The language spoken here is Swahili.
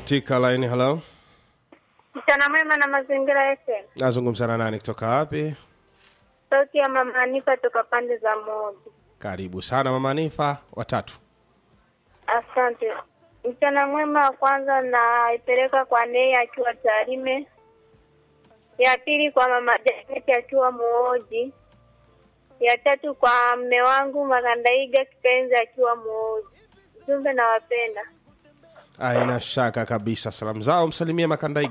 katika line hello Mchana mwema na mazingira FM. nazungumza na nani kutoka wapi Sauti ya mama Anifa toka pande za Moji. karibu sana mama nifa watatu Asante. Mchana mwema wa kwanza naipeleka kwa Nei akiwa Tarime. Ya pili kwa mama Janet akiwa Muoji. Ya tatu kwa mme wangu Magandaiga kipenzi akiwa Muoji. Jumbe nawapenda. aina shaka kabisa salamu zao msalimie makandaiga